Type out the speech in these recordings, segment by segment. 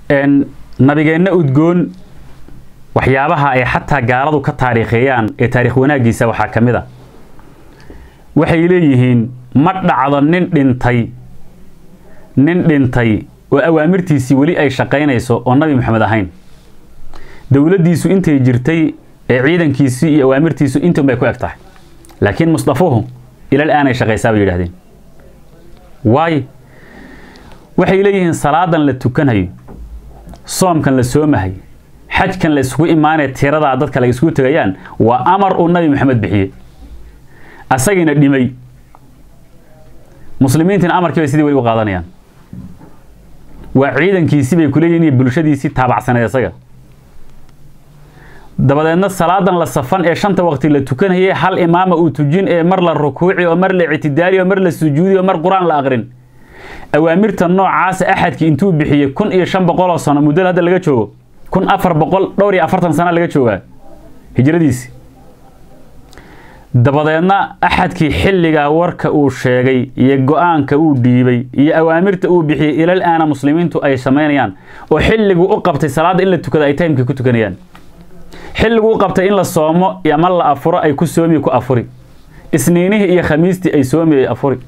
nabigeenna udgoon waxyaabaha ay xataa gaaladu ka taariikheeyaan ee taariikh wanaaggiisa waxaa ka mid a waxay leeyihiin ma dhacdo nin dhintay nin dhintay oo awaamirtiisii weli ay shaqaynayso oo nabi maxamed ahayn dowladdiisu intay jirtay ee ciidankiisii iyo awaamirtiisu intan bay ku eg tahay laakiin mustafuhu ilal aanay shaqaysaa bay yidhahdeen waayo waxay leeyihiin salaadan la tukanayo soomkan la soomahay xajkan la isugu imaanaya tiradaa dadka la isugu tegayaan waa amar uu nabi maxamed bixiyey asagiina dhimay muslimiintiina amarkii bay sidii weli u qaadanayaan waa ciidankiisii bay kuleeyihin iyo bulshadiisii taabacsaneed isaga dabadeedna salaadan la safan ee shanta waqti la tukanayay hal imaama uu tujin ee mar la rukuuci oo mar la ictidaali oo mar la sujuudi oo mar qur-aan la aqrin awaamirta noocaasa axadkii intuu bixiyey kun iyo shan boqol oo sano muddada hadda laga joogo kun afar boqol dhowr iyo afartan sana laga joogaa hijradiisi dabadeedna axadkii xilligaa warka uu sheegay iyo go-aanka uu dhiibay iyo awaamirta uu bixiyey ilal aana muslimiintu ay samaynayaan oo xilliguu u qabtay salaadda in la tukada ay taymkii ku tukanayaan xilliguu u qabtay in la soomo ama la afuro ay ku soomi ku afuri isniinihii iyo khamiistii ay soomi ay afuri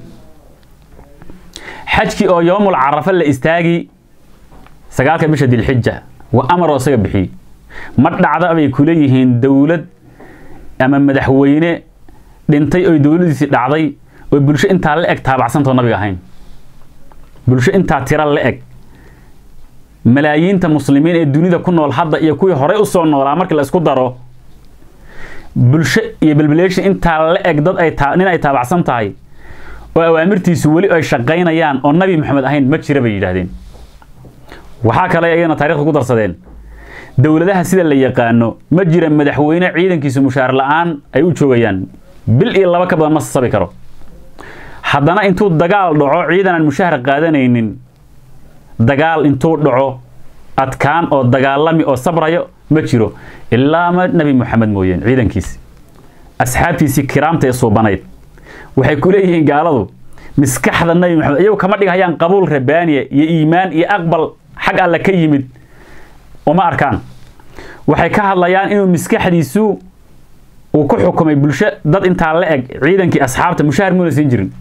xajkii oo yoomul carafa la istaagi sagaalka bisha dilxija waa amar oo isaga bixiyey ma dhacda bay ku leeyihiin dowlad ama madaxweyne dhintay oy dowladiisii dhacday oo bulsho intaa la eg taabacsantao nabiga ahayn bulsho intaa tira la eg malaayiinta muslimiin ee dunida ku nool hadda iyo kuwii horey usoo noolaa markii la isku daro bulsho iyo belbeleeshin intaa la eg dad ay nin ay taabacsan tahay oo awaamirtiisu weli ay shaqaynayaan oo nabi maxamed ahayn ma jira bay yidhaahdeen waxaa kale ayagana taarikhda ku darsadeen dowladaha sida la yaqaano ma jira madaxweyne ciidankiisu mushaar la-aan ay u joogayaan bil iyo laba ka badan ma sasabi karo haddana intuu dagaal dhaco ciidan aan mushaahar qaadanaynin dagaal intuu dhaco adkaan oo dagaalami oo sabrayo ma jiro ilaa ma nebi moxamed mooyeen ciidankiisi asxaabtiisii kiraamta ee suubanayd waxay ku leeyihiin gaaladu miskaxda nebi moxamed iyagu kama dhigahayaan qabuul rabaaniya iyo iimaan iyo aqbal xag alle ka yimid uma arkaan waxay ka hadlayaan inuu miskaxdiisu uu ku xukumay bulsho dad intaa la eg ciidankii asxaabta mushaahar muuna siin jirin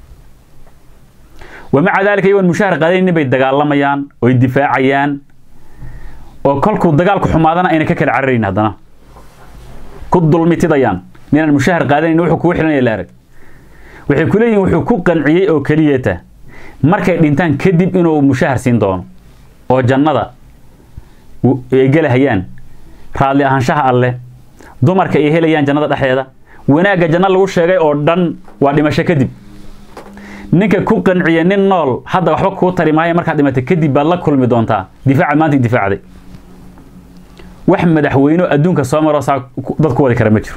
wamaca daalika iyagoon mushaahar qaadaynin bay dagaalamayaan oy difaacayaan oo kolkuu dagaalku xumaadana ayna ka kala cararayn haddana ku dulmitidayaan ninaan mushaahar qaadanayn wuxuu kugu xilanaya la arag waxay ku leeyihin wuxuu ku qanciyey oo keliyata markay dhintaan kadib inuu mushaahar siin doono oo jannada ay gelahayaan raadli ahaanshaha alleh dumarka ay helayaan jannada dhexdeeda wanaagga janno lagu sheegay oo dhan waa dhimasho kadib ninka ku qanciya nin nool hadda waxba kuu tari maayo markaad dhimatay kadib baad la kulmi doontaa difaaca maanta difaacday wax madaxweyne adduunka soo maroo saa dad ku wadi kara ma jiro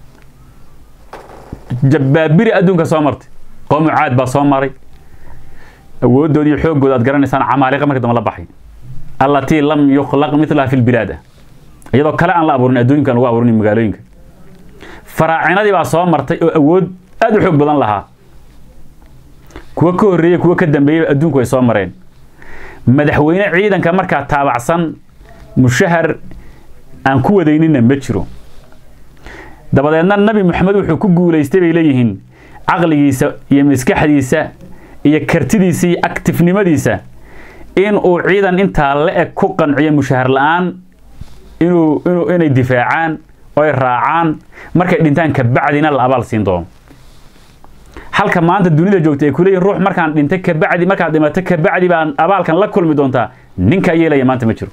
jabbaabiri adduunka soo martay qoomu caad baa soo maray awooddood iyo xooggood aad garanaysaan camaaliqa marka dambe la baxay allatii lam yukhlaq milaha fi lbilaada iyadoo kale aan la abuurin adduunkan lagu abuurin magaalooyinka faraacinadii baa soo martay oo awood aada u xoog badan lahaa kuwa ka horreeyey kuwa ka dambeeyey adduunku ay soo mareen madaxweyne ciidanka markaa taabacsan mushahar aan ku wadayninna ma jiro dabadeedna nabi moxamed wuxuu ku guulaystay bay leeyihiin caqligiisa iyo maskaxdiisa iyo kartidiisa iyo actifnimadiisa in uu ciidan intaa la eg ku qanciyo mushahar la-aan inuu inuu inay difaacaan oy raacaan markay dhintaan kabacdina la abaal siin doono halka maanta dunida joogta ay ku leeyihin ruux markaan dhintay kabacdi markaad dhimato kabacdi baan abaalkan la kulmi doontaa ninka yeelaya maanta ma jiro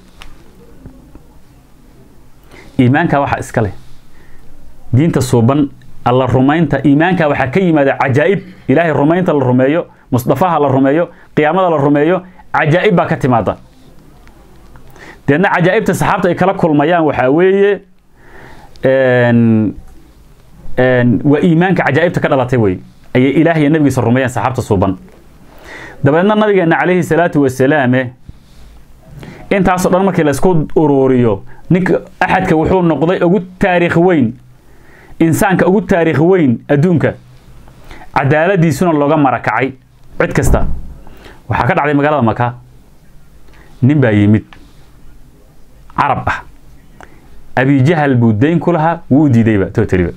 iimaanka waxa iska leh diinta suuban alla rumaynta iimaanka waxaa ka yimaada cajaa'ib ilaahay rumaynta la rumeeyo musdafaha la rumeeyo qiyaamada la rumeeyo cajaa'ib baa ka timaada deedna cajaa'ibta saxaabta ay kala kulmayaan waxaa weeye waa iimaanka cajaa'ibta ka dhalatay wey ayay ilaah iyo nabigiisa rumeeyeen saxaabta suuban dabeedna nabigeena calayhi salaatu wasalaame intaasoo dhan markii laysku uruuriyo ninka axadka wuxuu noqday ugu taariikh weyn insaanka ugu taariikh weyn adduunka cadaaladiisuna looga marakacay cid kasta waxaa ka dhacday magaalada maka nin baa yimid carab ah abijahal buu dayn ku lahaa wuu u diidayba totaliba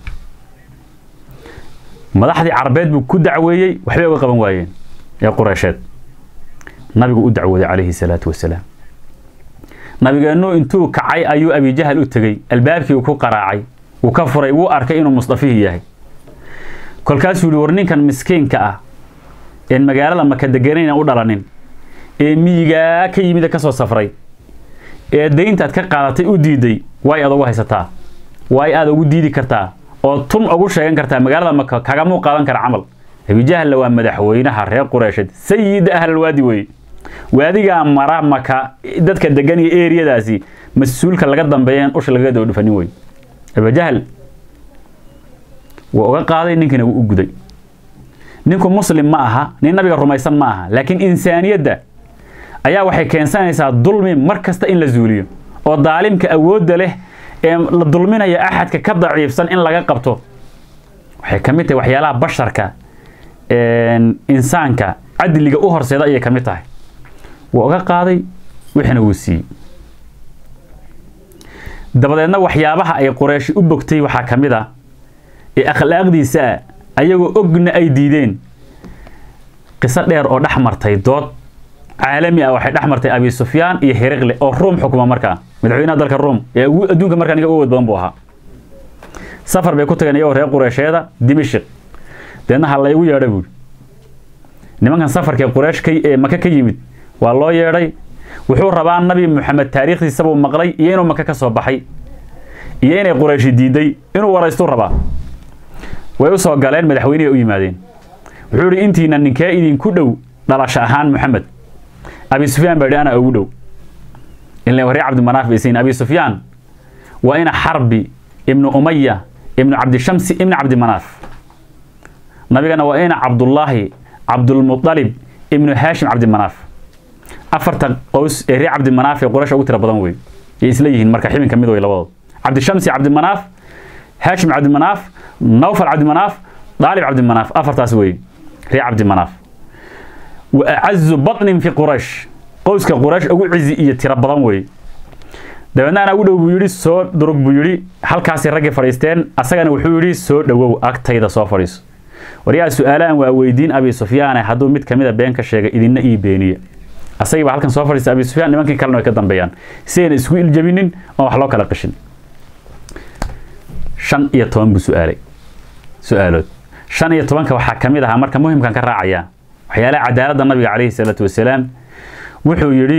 madaxdii carabeed buu ku dacweeyey waxbay uga qaban waayeen ee qureysheed nabigu u dacwooday calayhi salaatu wasalaam nabigeennu intuu kacay ayuu abijahal u tegey albaabkii uu ku qaraacay wuu ka furay wuu arkay inuu musdafihii yahay kolkaasuu yihi war ninkan miskiinka ah een magaalada maka deganayna u dhalanin ee miyigaa ka yimid ka soo safray ee dayntaad ka qaadatay u diiday way aad ugu haysataa way aad ugu diidi kartaa oo tun ugu sheegan kartaa magaalada maka kagamuu qaadan kara camal abijahalla waa madaxweynaha reer qureysheed sayid ahlalwaadi weye waadigaa mara maka dadka degan iyo eriyadaasi mas-uulka laga dambeeyeen usha lagaga daba dhufanin wey abijahal waa uga qaaday ninkiina wuu u guday ninku muslim ma aha nin nabiga rumaysan ma aha laakiin insaaniyadda ayaa waxay keensanaysaa dulmi mar kasta in la zuuliyo oo daalimka awoodda leh ee la dulminayo axadka ka daciifsan in laga qabto waxay ka mid tahay waxyaalaha basharka insaanka cadliga u horseeda ayay ka mid tahay wuu uga qaaday wixina wuu siiyey dabadeedna waxyaabaha ay qurayshi u bogtay waxaa ka mid a ee akhlaaqdiisa ah ayagoo ogna ay diideen qiso dheer oo dhex martay dood caalami ah waxay dhex martay abi sufyaan iyo hiriqle oo ruum xukuma markaa madaxweynaha dalka ruum ee adduunka markaa ninka uga wad badan buu ahaa safar bay ku tageen iyagoo reer qureysheeda dimashik deedna ha laygu yeedha buuri nimankan safarkee quraysh ka ee maka ka yimid waa loo yeedhay wuxuu rabaa nabi moxamed taariikhdiisa buu maqlay iyo inuu maka ka soo baxay iyo inay qurayshi diiday inuu waraystuu rabaa way u soo galeen madaxweynihii u yimaadeen wuxuu idhi intiina ninkee idinku dhow dhalasho ahaan moxamed abi sufyaan baa yidhi anaa ugu dhow ila reer cabdimanaaf baysayn abi sufyaan waa ina xarbi ibnu umaya ibnu cabdishamsi ibnu cabdimanaaf nabigana waa ina cabdullaahi cabdulmuطalib ibnu haashim cabdimanaaf afarta qows ee reer cabdimanaaf ee quraysh ugu tira badan wey ay isla yihiin marka xibin ka mid wey labadood cabdishamsi cabdimanaaf haashim cabdimanaaf nawfal cabdimanaaf daalib cabdimanaaf afartaas wey reer cabdimanaaf wa acazu baطnin fi quraysh qowska quraysh ugu cizi iyo tiro badan wey dabeedna anaa ugu dhow buu yidhi soo durug buu yidhi halkaasay raggii fadhiisteen asagana wuxuu yidhi soo dhowow agtayda soo fadhiiso waryaa su-aalahan waa weydiin abi sufyaane hadduu mid kamida been ka sheegay idinna ii beeniya asagii baa halkan soo fadhiista abi sufyaan nimankii kalena way ka dambeeyaan si ayna isku iljabinin oo wax loo kala qishin shan iyo toban buu su-aalay su-aalood shan iyo tobanka waxaa ka mid ahaa marka muhimkan ka raacaya waxyaalaha cadaaladda nabiga calayhi salaatu wasalaam wuxuu yidhi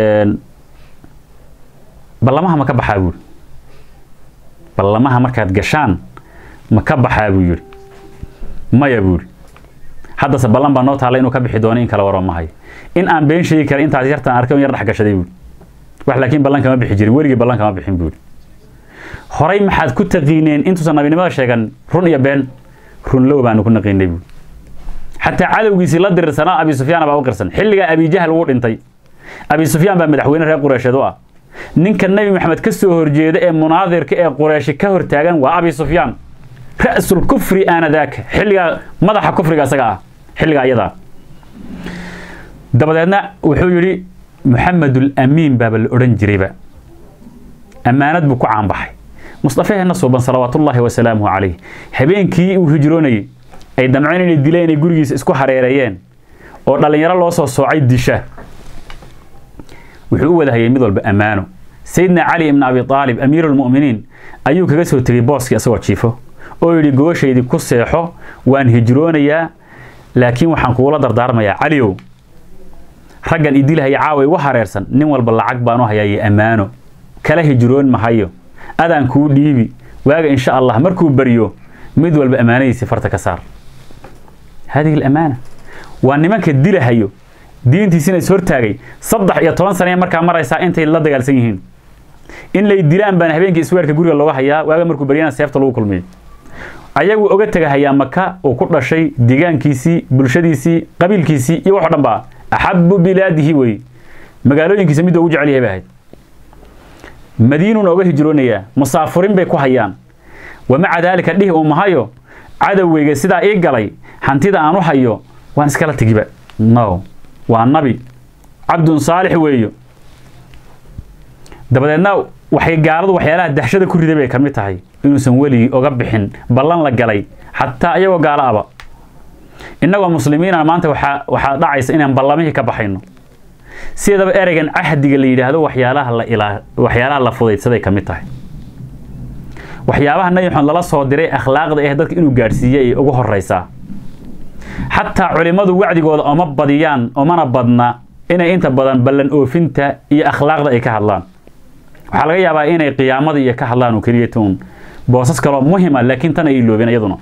ballamaha ma ka baxaa buuri ballamaha markaad gashaan ma ka baxaa buu yidhi maya buuri haddase ballan baa noo taalla inuu ka bixi doono in kala waro mahayo in aan been sheegi kara intaas yartaan arkay yar dhex gashaday buuri wax laakiin ballan kama bixi jirin weligii ballan kama bixin buuri horay maxaad ku taqiineen intuusan nabinimada sheegan run iyo been runlow baanu ku naqiinay buuri xataa cadowgiisii la dirirsanaa abi sufyaan baa u qirsan xilligaa abijahal wuu dhintay abi sufyaan baa madaxweyne reer qureysheed u ah ninka nebi maxamed ka soo horjeeda ee munaadirka ee qureeshi ka hortaagan waa abi sufyaan ra'sul kufri aanadaaka xilligaa madaxa kufriga isaga ah xilligaa iyadaa dabadeedna wuxuu yidhi maxamedul amiin baaba la odhan jirayba ammaanad buu ku caanbaxay mustafaheenna suuban salawaatullaahi wasalaamuhu calayh habeenkii uu hijroonayay ay damceen inay dileen inay gurigiisa isku hareereeyeen oo dhallinyaro loo soo soocay disha wuxuu u wadahayay mid walba ammaano sayidna cali ibna abi aalib amiiruulmu'miniin ayuu kaga soo tegey booskii isagoo jiifo oo yidhi gogoshaydii ku seexo waan hijroonayaa laakiin waxaan kugula dardaarmayaa caliow raggan idilahaya caawa igu hareersan nin walba lacag baanu hayaayay ammaano kala hijroon mahayo adaan kuu dhiibi waaga insha allah markuu baryo mid walba ammaanadiisii farta ka saar hadihi alamaana waa nimanka dilahayo diintiisina is hortaagay saddex iyo toban sanee markaa maraysaa intay la dagaalsan yihiin in lay dilaan baana habeenkii isweerka guriga looga hayaa waaga markuu baryana seefta lagu kulmiyo ayagu oga tegahayaa maka uu ku dhashay deegaankiisii bulshadiisii qabiilkiisii iyo wax o dhan ba axabu bilaadihi wey magaalooyinkiisa midda ugu jecel yahay bay ahayd madiinuuna oga hijroonayaa musaafurin bay ku hayaan wamaca daalika dhihi uu mahayo cadowgeyga sidaa ii galay hantida aan u hayo waan iskala tegiba no waa nabi cabdun saalix weeyo dabadeedna waxay gaaladu waxyaalaha dahshada ku riday bay ka mid tahay inuusan weligii oga bixin ballan la galay xataa iyagoo gaalo aba innagoo muslimiina maanta waxaa waxaa dhacaysa inaan ballamihii ka baxayno sidaba ereygan cahdiga la yidhaahdo waxyaalaha la ilaa waxyaalaha la fudaydsaday ka mid tahay waxyaabaha nabi maxamed lala soo diray akhlaaqda eh dadka inuu gaadhsiiyey ay ugu horeysaa xataa culimmadu wacdigooda oma badiyaan omana badna inay inta badan ballan oofinta iyo akhlaaqda ay ka hadlaan waxaa laga yaabaa inay qiyaamada iyo ka hadlaan oo keliya tuun boosas kaloo muhima laakiin tan ay iloobeen iyaduna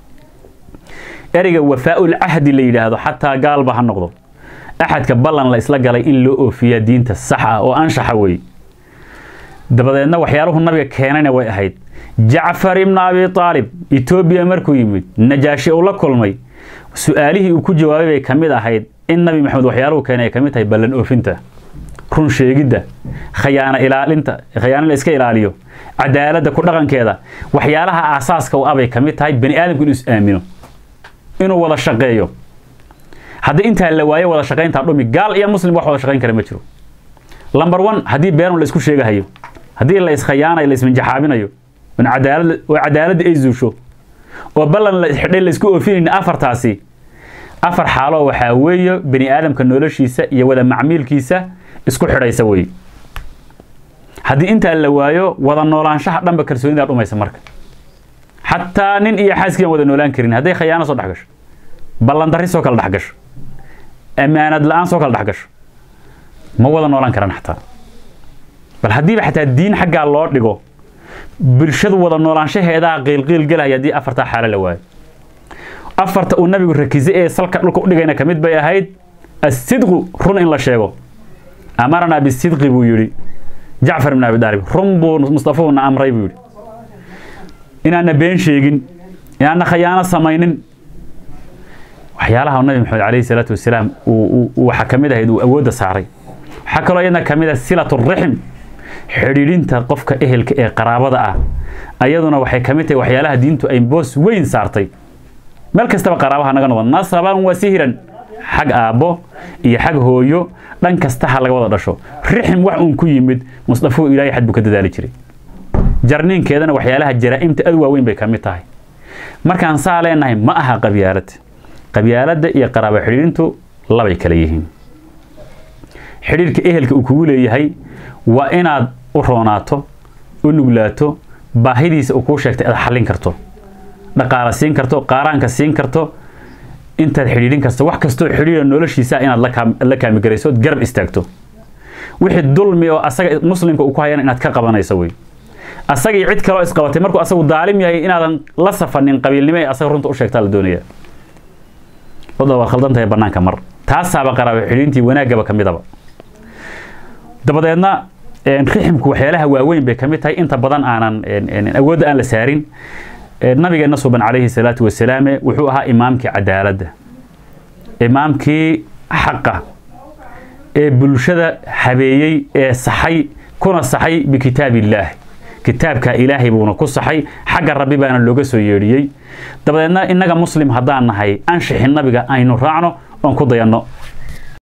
ereyga wafaa'ul cahdi la yidhaahdo xataa gaalba ha noqdo axadka ballan la isla galay in loo oofiyaa diinta sax ah oo anshaxa weeye dabadeedna waxyaaluhu nabiga keenayna way ahayd jacfar ibna abi aalib etoobiya markuu yimid najaashi uu la kulmay su-aalihii uu ku jawaabay bay ka mid ahayd in nabi maxamed waxyaaluhu keenay ay ka mid tahay ballan oofinta run sheegidda khayaano ilaalinta khayaano la iska ilaaliyo cadaaladda ku dhaqankeeda waxyaalaha aasaaska u abay ka mid tahay bani aadamku inuu is aamino inuu wada shaqeeyo haddii intaa la waayo wada shaqayntaa dhumi gaal iyo muslim wax wada shaqayn kara ma jiro lamber one haddii beenun la isku sheegahayo haddii la iskhayaanayo la isminjaxaabinayo oo cadaalad oo cadaaladda ay zuusho oo ballan la xidhay la isku oofinayna afartaasi afar xaaloo waxaa weeye bani aadamka noloshiisa iyo wada macmiilkiisa isku xidhaysa weeye haddii intaa la waayo wada noolaanshaha dhanba kalsoonidaa dhumaysa marka xataa nin iyo xaaskii aan wada noolaan karin hadday khayaano soo dhex gasho ballandarri soo kala dhex gasho ammaanad la-aan soo kala dhex gasho ma wada noolaan karaan xataa bal haddiiba xataa diin xaggaa loo dhigo bulshadu wada noolaanshaheedaa qiilqiil gelaya haddii afartaa xaalo la waayo afarta uu nabigu rakisay ee salka dhulka u dhigayna ka mid bay ahayd asidqu run in la sheego amaranaa bisidqi buu yidhi jacfar ibn abi daalib run buu mustafuuna amray buu yidhi inaana been sheegin inaana khayaano samaynin waxyaalaha nabi maxamed calayhi salaatu wasalaam waxaa ka mid ahayd uu awoodda saaray waxaa kaloo iyadna ka mid ah silatu rixim xidhiidhinta qofka ehelka ee qaraabada ah ayaduna waxay ka mid tahay waxyaalaha diintu ay boos weyn saartay meel kastaba qaraabaha naga noqon nasaban wa sihiran xag aabbo iyo xag hooyo dhan kasta ha laga wada dhasho rixim wax uun ku yimid musdafo ilaahay xad buu ka dadaali jiray jarniinkeedana waxyaalaha jaraa'imta aad waaweyn bay ka mid tahay markaan saa leenahay ma aha qabyaalad qabyaaladda iyo qaraabo xidhiidhintu labay kala yihiin xidhiidhka ehelka uu kugu leeyahay waa inaad u roonaato u nuglaato baahidiisa uu kuu sheegtay aad xallin karto dhaqaala siin karto qaaraanka siin karto intaad xidhiidhin karto wax kastoo xidhiidha noloshiisa inaad la kaamigarayso ood garab istaagto wixii dulmi oo asaga muslimka uu ku hayana inaad ka qabanayso wey asagii cid kaloo isqabatay markuu asagu daalim yahay inaadan la safanin qabiilnimo ee asaga runta u sheegtaa la doonaya wadda waa khaldan tahay bannaanka mar taasaaba qaraabo xidhiidhintii wanaaggaba ka midaba dabadeedna riximku waxyaalaha waaweyn bay ka mid tahay inta badan aanan awoodda aan la saarin nabigeena suban calayhi salaatu wasalaame wuxuu ahaa imaamkii cadaaladda imaamkii xaqa ee bulshada habeeyey ee saxay kuna saxay bikitaab illaah kitaabka ilaahay buuna ku saxay xagga rabbi baana looga soo yeedhiyey dabadeedna innaga muslim haddaan nahay anshixi nabiga aynu raacno oon ku dayanno